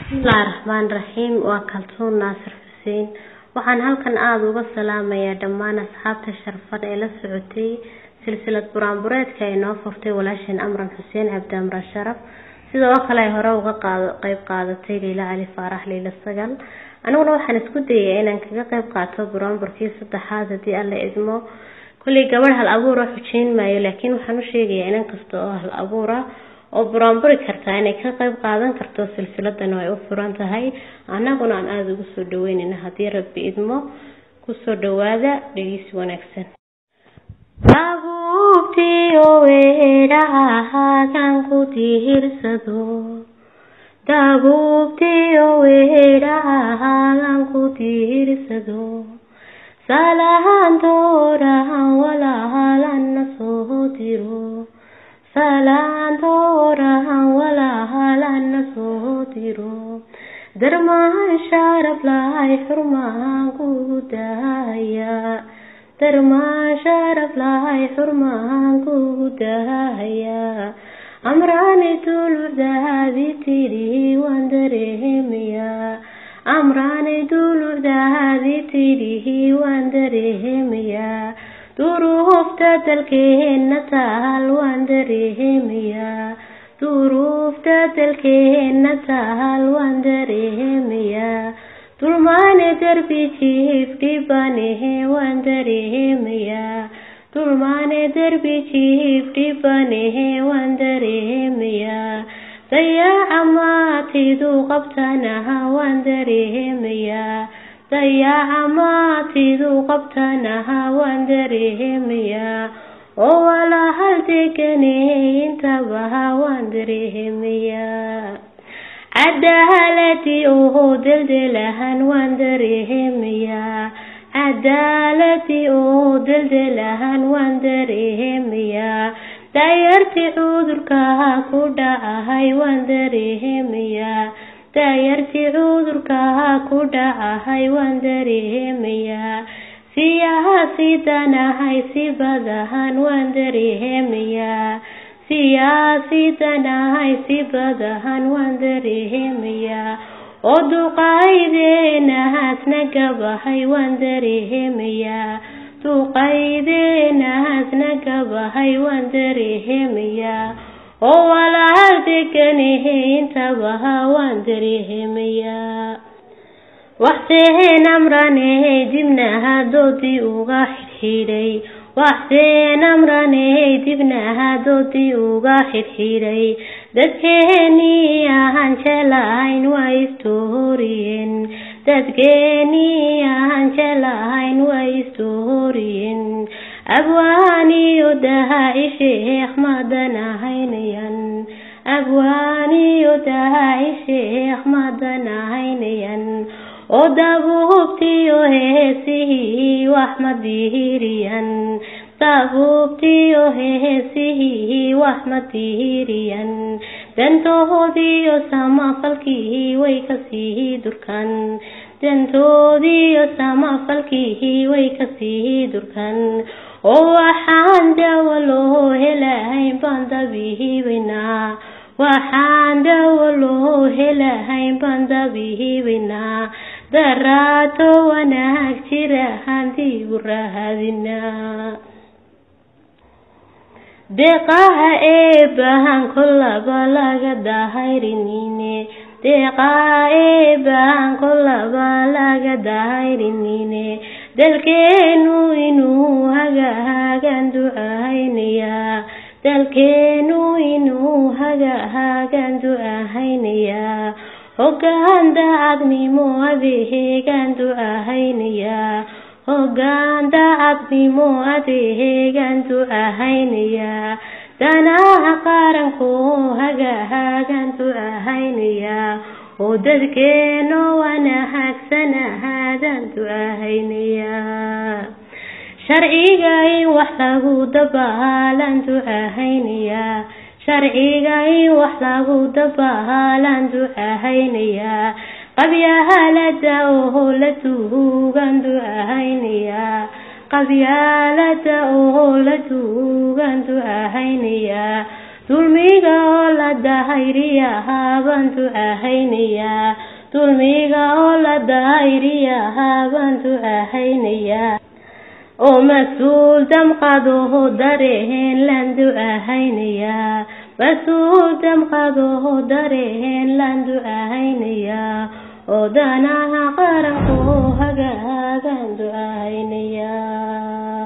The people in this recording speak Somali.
bismillahi raxmaan raxiim waa kaltuun naasir xuseen waxaan halkan aada uga salaamayaa dhammaan asxaabta sharfan ee la socotay silsilad buraanbureedka ay noo furtay walaasheen amran xuseen cabdi amran sharaf sidoo kale ay hore uga qeyb qaadatay liila cali faarax liila sagal aniguna waxaan isku dayay inaan kaga qeyb qaato buraanburkii saddexaad haddii alla idmo kolley gabadh hal abuura xujeyn maayo laakiin waxaan u sheegayaa inan kasta oo hal abuura oo buraanburi kartaa inay ka qeyb qaadan karto silsiladana ay u furan tahay annaguna aan aada ugu soo dhaweynayna haddii rabbi idmo kusoo dhawaada dhegeysi wanaagsan dabuubtiyo weedhahagan ku dihirsado dabuubtiyo weedhahagan ku dihirsado salahan doorahan walaalana soo diro salaan doorahan walaalana soo diro darmaan sharaf lahay xurmaan kugu dahaya darmaan sharaf lahay xurmaan kugu dahaya amraani dulucdaadi tidhi waan dareemayaa amraani dulucdaadi tidhi waan dareemayaa duruufta dalkeena taal waan dareemayaa duruufta dalkeena taal waan dareemayaa dulmaane darbi jiif dhibanehe waan dareemayaa dulmaane darbi jiif dhibanehe waan dareemayaa dayaaca maatidu qabtanaha waan dareemayaa dayaaca maatidu qabtanaha waan dareemayaa oo walahal deganehe intabaha waan dareemayaa cadaaladii oo deldelahan waan dareemayaa cadaaladii oo deldelahan waan dareemayaa daayartii cudurkaha ku dhacahay waan dareemayaa daayartii cudurkaha ku dhacahay waan dareemayaa siyaasiidanahay si badahan waan dareemayaa siyaasiidanahay si badahan waan dareemayaa oo duqaydeenahaasna gabahay waan dareemayaa duqaydeenahaasna gabahay waan dareemayaa oo walaal deganehe intabaha waan dareemayaa waxseen amranehe dibnaha doodii uga xidhxidhay waxseen amranehe dibnaha doodii uga xidhxidhay dadkeenii ahaan jelahayn waa istooriyeen dadkeenii ahaan jelahayn waa istooriyeen abwaaniyo dahaaci sheekh madanahaynayan abwaaniyo dahaaci sheekh madanahaynayan oo dabuubtiyo heesihii wax ma dihiriyan dabuubtiyo heesihii wax ma dihiriyan dantoodiyo samafalkii way kasii durkan dantoodiyo samafalkii way kasii durkan oo waxaan dawo loo helahayn baan dabihibaynaa waxaan dawo loo helahayn baan dabihibaynaa daraato wanaag jira handiigu raadinaa deeqaha eebahan kolaba laga dahayrinine deeqaha eebahan kolaba laga dahayrinine dalkeenu inuu hagahaagan ducahaynayaa dalkeenu inuu hagahaagan ducahaynayaa hoggaan daacadnimo adeegaan ducahaynayaa hoggaan daacadnimo adeegaan ducahaynayaa danaha qaranku hagahaagan ducahaynayaa oo dadkeeno wanahaagsanahaadan ducahaynayaa sharciga in wax lagu dabaalan ducahaynayaa sharciga in wax lagu dabaalan ducahaynayaa qabyaalada oo la tuugan ducahaynayaa qabyaalada oo la tuugan ducahaynayaa dulmiga oo la dahayriyahaa baan ducahaynayaa dulmiga oo la dahayriyahaa baan ducahaynayaa oo mas-uul damqadoho dareen laan ducahaynayaa mas-uul damqadoho dareen laan ducahaynayaa oo danaha qaranko hagaagaan ducahaynayaa